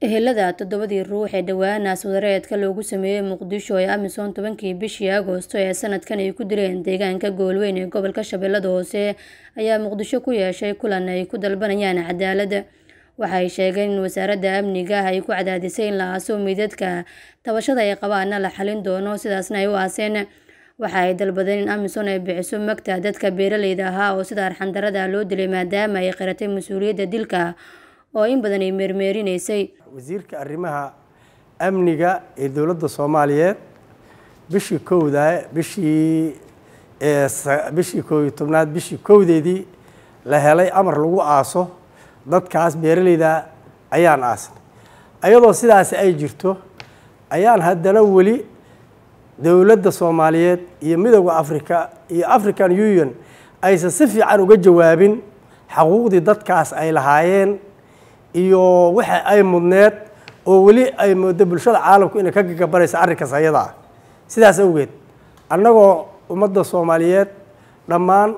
ehelada toddobadii ruux ee dhowaanaas wadareedka loogu sameeyey muqdisho ee amisom tobankii bishii agoosto ee sanadkan ay ku dileen deegaanka gobolweyn ee gobolka shabeellada hoose ayaa muqdisho ku yeeshay kulan ay ku dalbanayaan cadaalad waxay sheegeen in wasaaradda amniga ay ku cadaadisay in la aaso meydadka tabashada ay qabaana la xalin doono sidaasna ay u aaseen waxa ay dalbadeen in amisom ay bixiso magta dadka beeraleyda ahaa oo sida arxandarada loo dilay maadaama ay qiratay mas-uuliyadda dilka oo in badan ay meermeerinaysay wasiirka arrimaha amniga ee dowladda soomaaliyeed bishii kowda bishii bishii koob iyo tobnaad bishii kowdeedii la helay amar lagu aaso dadkaas beeraleyda ayaan aasnay ayadoo sidaasi ay jirto ayaan haddana weli dowladda soomaaliyeed iyo midooda africa iyo african union aysan si fiican uga jawaabin xaquuqdii dadkaas ay lahaayeen iyo waxa ay mudneed oo weli ay moodo bulshada caalamku inay ka gagabanayso arrinkaas ayada ah sidaas awgeed annagoo ummadda soomaaliyeed dhammaan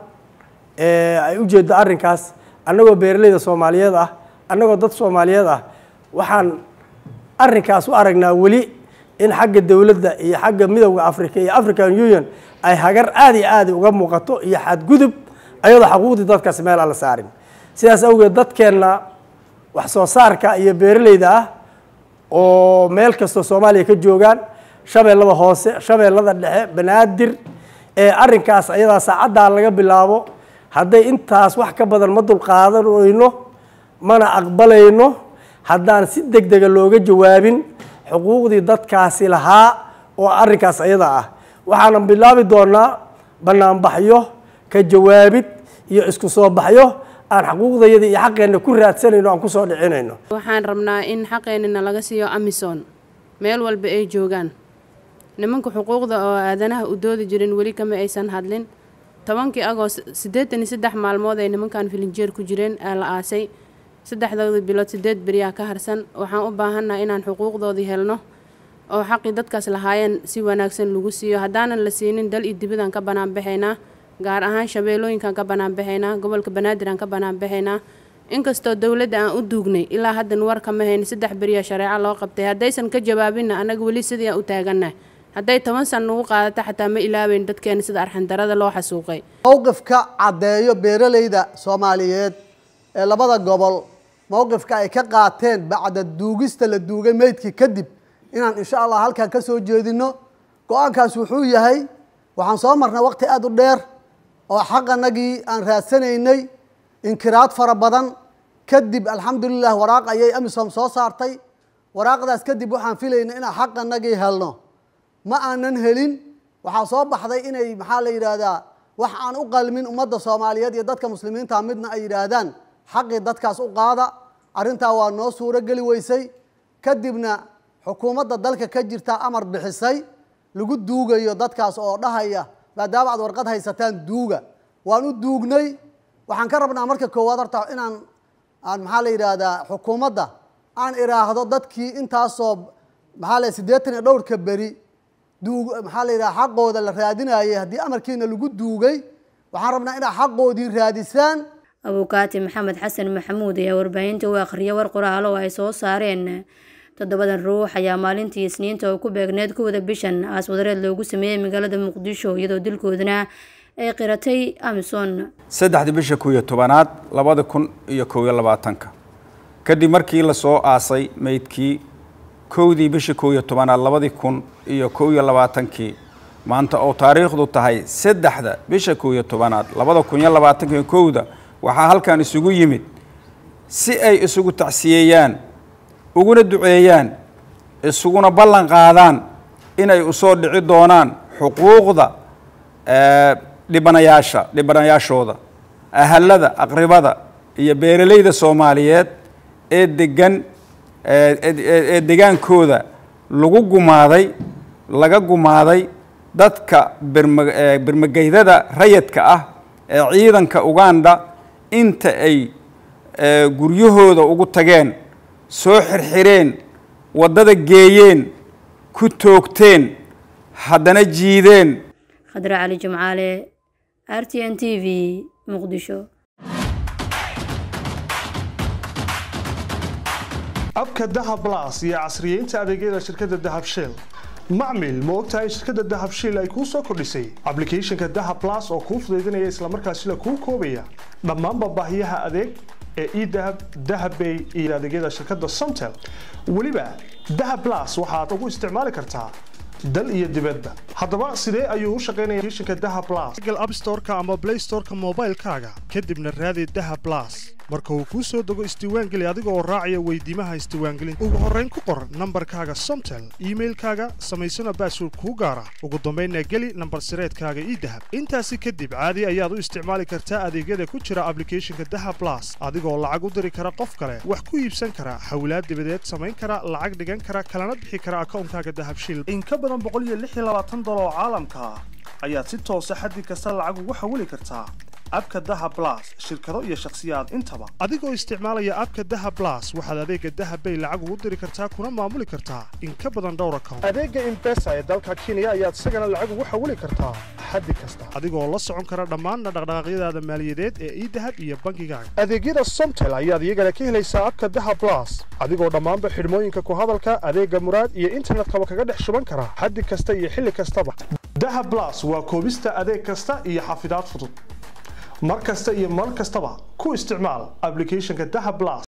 ay ujeeddo arrinkaas annagoo beeraleyda soomaaliyeed ah annagoo dad soomaaliyeed ah waxaan arrinkaas u aragnaa weli in xagga dowladda iyo xagga midowda africa iyo african union ay hagar aada iyo aada uga muuqato iyo xadgudub ayadoo xaquuqdii dadkaas meel aan la saarin sidaas awgeed dadkeenna wax soo saarka iyo beeraleyda ah oo meel kastoo soomaaliya ka joogaan shabeellada hoose shabeellada dhexe banaadir ee arrinkaas ayadaa saacaddaa laga bilaabo hadday intaas wax ka badan ma dulqaadanayno mana aqbalayno haddaan si deg dega looga jawaabin xuquuqdii dadkaasi lahaa oo arrinkaas ayada ah waxaanan bilaabi doonaa banaanbaxyo ka jawaabid iyo isku soo baxyo aan xaquuqdayada iyo xaqeenna ku raadsanayno aan kusoo dhicinayno waxaan rabnaa in xaqeenina laga siiyo amison meel walba ay joogaan nimanka xuquuqda oo aadanaha u doodi jirin weli kama aysan hadlin tobankii agoost siddeetan iyo saddex maalmood ay nimankan filinjeer ku jireen aa la aasay saddexdoodii bilood siddeed beriyaa ka harsan waxaan u baahannaha inaan xuquuqdoodii helno oo xaqii dadkaas lahaayeen si wanaagsan lagu siiyo haddaanan la siinin dal iyo dibadaan ka banaanbaxaynaa gaar ahaan shabeellooyinkaan ka banaanbaxaynaa gobolka banaadir aan ka banaanbaxaynaa inkastoo dowladda aan u duugnay ilaa haddan war kama hayn saddex beriya shareeco loo qabtay haddaysan ka jawaabinna annaga weli sidii aan u taagannahay hadday toban san nagu qaadato xataa ma ilaabeyn dadkeena sida arxandarada loo xasuuqay mowqifka caddeeyo beeraleyda soomaaliyeed ee labada gobol mowqifka ay ka qaateen bacda duugista la duugay meydkii kadib inaan insha allah halkan ka soo jeedino go-aankaas wuxuu yahay waxaan soo marnay waqti aada u dheer oo xaqanagii aan raadsanaynay inkiraad fara badan kadib alxamdulilah waraaq ayay amisom soo saartay waraaqdaas kadib waxaan filaynay inaan xaqanagii helno ma aanan helin waxaa soo baxday inay maxaa la yidhaahdaa wax aan u qalmin ummadda soomaaliyeed iyo dadka muslimiinta midna ay yidhaahdaan xaqii dadkaas u qaada arrintaa waa noo suuro geli weysay kadibna xukuumadda dalka ka jirta amar bixisay lagu duugayo dadkaas oo dhahaya maadaama aad warqad haysataan duuga waan u duugnay waxaan ka rabnaa marka koowaad horta inaan aan maxaa la yidhaahdaa xukuumadda aan iraahdo dadkii intaasoo maxaa la siddeetan iyo dhowrka beri duug maxaa la yidhaha xaqooda la raadinayay haddii amarkiina lagu duugay waxaan rabnaa inaad xaqoodii raadisaan abukaati maxamed xasan maxamuud ayaa warbaahinta u akhriya war qoraalo oo ay soo saareen toddobadan ruux ayaa maalintii isniinta oo ku beegneed kowda bishan aas wadareed loogu sameeyey magaalada muqdisho iyadoo dilkoodana ay qiratay amison saddexdii bisha kow iyo tobanaad labada kun iyo kow iyo labaatanka kadib markii lasoo aasay meydkii kowdii bisha kow iyo tobanaad labadii kun iyo kow iyo labaatankii maanta oo taariikhdu tahay saddexda bisha kow iyo tobanaad labada kun iyo labaatanka kowda waxaa halkan isugu yimid si ay isugu tacsiyeeyaan uguna duceeyaan isuguna ballan qaadaan inay usoo dhici doonaan xuquuqda dhibanayaasha dhibanayaashooda ahalada aqribada iyo beeraleyda soomaaliyeed ee degan ee degaankooda lagu gumaaday laga gumaaday dadka birma birmageydada rayadka ah ee ciidanka uganda inta ay guryahooda ugu tageen soo xirxireen waddada geeyeen ku toogteen haddana jiideen khadre cali jimcaale r t n t v muqdisho abka dahab las iyo casriyeynta adeegyada shirkadda dahab shell macmil ma ogtahay shirkadda dahab shell ay kuu soo kordhisay ablicathonka dahab las oo kuu fudaydinaya islamarkaasila kuu koobaya dhammaanba baahiyaha adeeg ee edahab dahabbay iyo adeegyada shirkadda somtel weliba dahab las waxaad ugu isticmaali kartaa dal iyo dibadba haddaba sidee ayuu u shaqaynaya applicationka dahab plus google app store-ka ama play store-ka moobaylkaaga kadibna raadi dahab plus marka uu kuu soo dego isdiiwaangeli adiga oo raacaya weydiimaha isdiiwaangelinta ugu horrayn ku qor nambarkaaga somtel iimailkaaga samaysana baasword kuu gaara ugu dambaynna geli nambar sireedkaaga ii dahab intaasi kadib caadi ayaad u isticmaali kartaa adeegyada ku jira ablicathonka dahab plus adigoo lacag u diri kara qof kale wax ku iibsan kara xawlaad dibadeed samayn kara lacag dhigan kara kalana bixi kara akawnkaaga dahab shil in ka badan dolar oo caalamka ah ayaad si toosa xaddi kasta lacag ugu xawili kartaa abka daha blas shirkado iyo shakhsiyaad intaba adigoo isticmaalaya abka daha blas waxaad adeega dahabbay lacag ugu diri kartaa kuna maamuli kartaa in ka badan dhowr account adeega imbesa ee dalka kenya ayaad isagana lacag ugu xawili kartaa xaddi kasta adigoo la socon kara dhammaanna dhaqdhaqaaqyadaada maaliyadeed ee idahab iyo bangigaaga adeegyada somtel ayaad iyagana ka helaysaa abka daha blas adigoo dhammaanba xidhmooyinka ku hadalka adeega muraad iyo internetkaba kaga dhex shuban kara xaddi kasta iyo xilli kastaba daha blas waa koobista adeeg kasta iyo xafidaad fudud mar kasta iyo mar kastaba ku isticmaal ablicathonka daha blas